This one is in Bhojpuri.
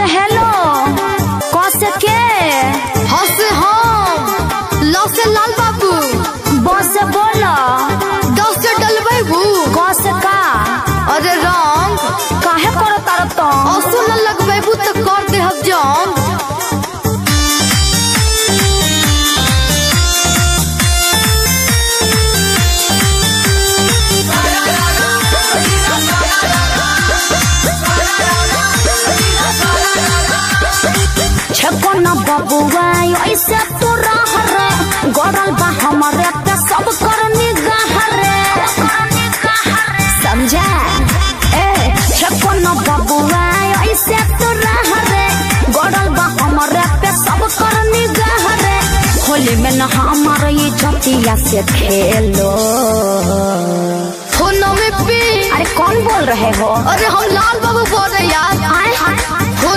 से हेलो क से के हाँ से हम ल से लाल बाबू ब से बोलो ड से डलबू क से का अरे रंग काहे करो तार तो असो न लगबू तो कर दे हम जंग छको न बबुआ ऐसे तू रह रे गरल बा हमरे पे सब कर निगाह रे समझा ए छको न बबुआ ऐसे तू रह रे गरल बा हमरे पे सब कर निगाह रे होली में न हमार ये जतिया से खेलो फोन में पे अरे कौन बोल रहे हो अरे हम लाल बाबू बोल रहे यार आए हो